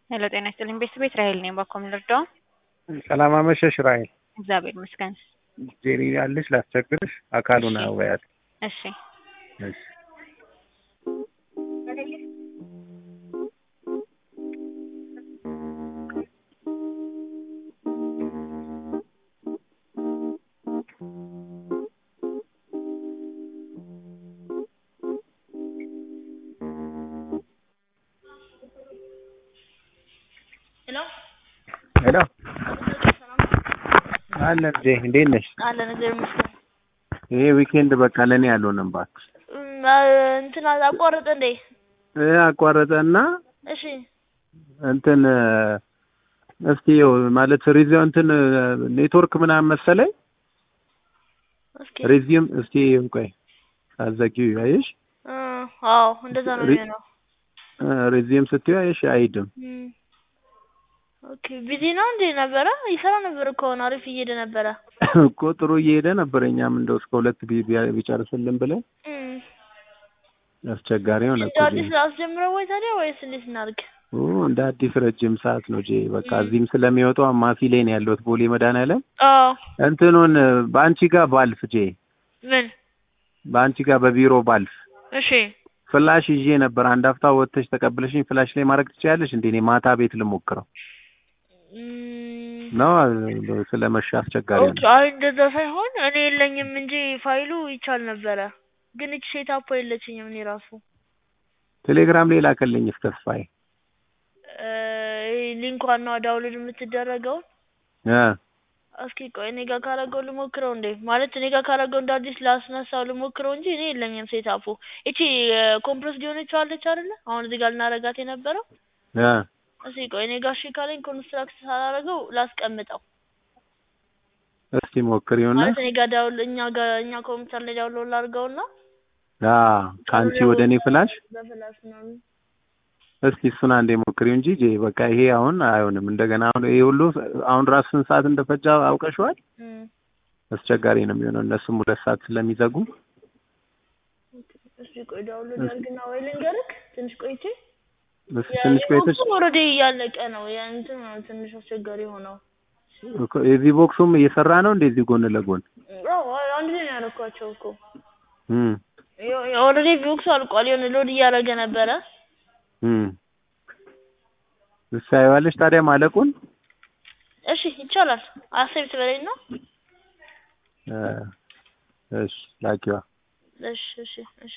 ሄሎ ጤና ይስጥልኝ ቤተሰቤት ራሄል ነኝ። ባኮም ልርዳው? ሰላም አመሸሽ ራሄል። እግዚአብሔር ይመስገን። ጄሪ ያለሽ ላስቸግርሽ፣ አካሉን እሺ። አወያት። እሺ እሺ ሄሎ ሄሎ አለን ጄ እንዴት ነሽ? አለን እግዚአብሔር ይመስገን። ይሄ ዊኬንድ በቃ ለእኔ ያልሆነም እባክሽ። እም፣ አ፣ እንትን አቋረጠ እንዴ? ይሄ አቋረጠና እሺ እንትን እስቲ ይኸው ማለት ሪዚዮ እንትን ኔትወርክ ምናምን መሰለኝ እስኪ ሪዚዩም እስቲ ቆይ አዘጊው ያይሽ እ፣ አዎ እንደዛ ነው ሪ- የሚሆነው። ሪዚዩም ስትዩ ያይሽ አይድም እም፣ ኦኬ ቢዚ ነው እንዴ ነበረ? ይሰራ ነበር እኮ አሁን አሪፍ እየሄደ ነበረ። እኮ ጥሩ እየሄደ ነበር። እኛም እንደው እስከ ሁለት ቢ- ቢ- ቢጨርስልን ብለን እም፣ አስቸጋሪ ሆነ እንደ እኮ አዲስ ጄ። ላስጀምረው ወይ ታዲያ ወይስ እንዴት እናድርግ? ኦ እንደ አዲስ ረጅም ሰዓት ነው ጄ። በቃ እም። እዚህም ስለሚወጣው አማፊ ላይ ነው ያለሁት ቦሌ መድኃኒዓለም አዎ እንትኑን በአንቺ ጋር ባልፍ ጄ ምን? በአንቺ ጋር በቢሮ ባልፍ እሺ ፍላሽ ይዤ ነበር። አንድ ሀፍታ ወጥተሽ ተቀብለሽኝ ፍላሽ ላይ ማድረግ ትችያለሽ እንዴ? እኔ ማታ ቤት ልሞክረው እም፣ ነው ስለመሻ አስቸጋሪ ኦኬ ነው። አይ እንደዛ ሳይሆን እኔ የለኝም እንጂ ፋይሉ ይቻል ነበረ፣ ግን እቺ ሴት አፖ የለችኝም እኔ ራሱ ቴሌግራም ላይ ላከልኝ ተስፋዬ እ፣ ሊንኳን ነው ዳውንሎድ የምትደረገውን እ እስኪ ቆይ እኔ ጋር ካረገው ልሞክረው እንዴ ማለት እኔ ጋር ካረገው እንደ አዲስ ላስነሳው ልሞክረው እንጂ እኔ የለኝም ሴት አፑ እቺ ኮምፕረስ ሊሆነች አለች አይደለ አሁን እዚህ ጋር ልናረጋት የነበረው እ እስኪ ቆይ እኔ ጋር እሺ ካለኝ ኮንስትራክት ሳላረገው ላስቀምጠው እስቲ ሞክሪውና ማለት እኔ ጋር ዳውል እኛ ጋር እኛ ኮምፒውተር ላይ ዳውንሎድ ላድርገውና አ ከአንቺ ወደ እኔ ፍላሽ በፍላሽ ምናምን እስቲ እሱን አንዴ ሞክሪው እንጂ ጄ በቃ ይሄ አሁን አይሆንም። እንደገና አሁን ይሄ ሁሉ አሁን ራሱ ስንት ሰዓት እንደፈጃ አውቀሽዋል? እም፣ አስቸጋሪ ነው የሚሆነው እነሱም ሁለት ሰዓት ስለሚዘጉ እስኪ ቆይ ዳውንሎድ ያርግና ወይ ልንገርክ ትንሽ ቆይቼ እስቲ ትንሽ ቆይተሽ ኦልሬዲ እያለቀ ነው የእንትን ነው ትንሽ አስቸጋሪ ሆነው እኮ የዚህ ቦክሱም እየሰራ ነው እንደዚህ ጎን ለጎን አዎ አንድ ላይ ነው ያደረኳቸው እኮ እም ኦልሬዲ ቪውክሱ አልቋል። የሆነ ሎድ እያደረገ ነበረ። እም እሳይዋለሽ ታዲያ ማለቁን እሺ ይቻላል። አሴፕት በላይ ነው። እ እሺ ላኪዋ እሺ እሺ እሺ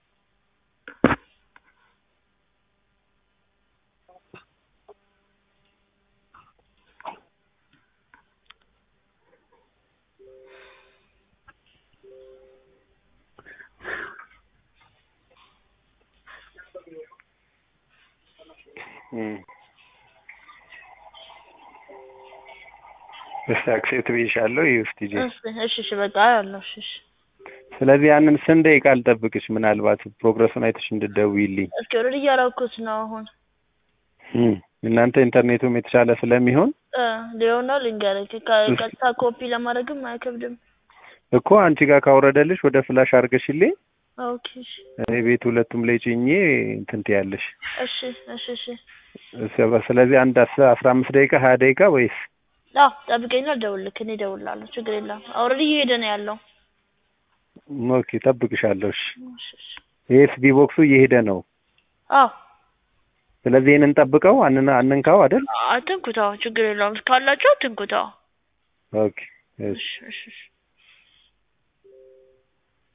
እም እሺ አክሴፕት ብዬሻለሁ። ይህ ውስጥ ጄ እሺ እሺ እሺ በቃ አያለሁ። እሺ እሺ ስለዚህ ያንን ስንት ደቂቃ ልጠብቅሽ? ምናልባት ፕሮግረሱን አይተሽ እንድትደውይልኝ። እስኪ ኦልሬዲ እያደረኩት ነው አሁን እም እናንተ ኢንተርኔቱም የተሻለ ስለሚሆን እ ሊሆን ነው ልንገርህ። ከ- ቀጥታ ኮፒ ለማድረግም አይከብድም። እኮ አንቺ ጋር ካወረደልሽ ወደ ፍላሽ አድርገሽልኝ ኦኬ እሺ እኔ ቤት ሁለቱም ላይ ጭኜ እንትን ትያለሽ። እሺ እሺ እሺ ስለ- ስለዚህ አንድ አስ- አስራ አምስት ደቂቃ ሀያ ደቂቃ ወይስ አዎ ጠብቀኝና ልደውልልክ። እኔ እደውልልሃለሁ። ችግር የለም። ኦልሬዲ እየሄደ ነው ያለው። ኦኬ ጠብቅሻለሁ። እሺ እሺ እሺ ኤስቢ ቦክሱ እየሄደ ነው። አዎ ስለዚህ ይህንን ጠብቀው አንን አንንካው አይደል? አትንኩታው። ችግር የለውም። ካላቸው አትንኩታው። ኦኬ እሺ እሺ እሺ እሺ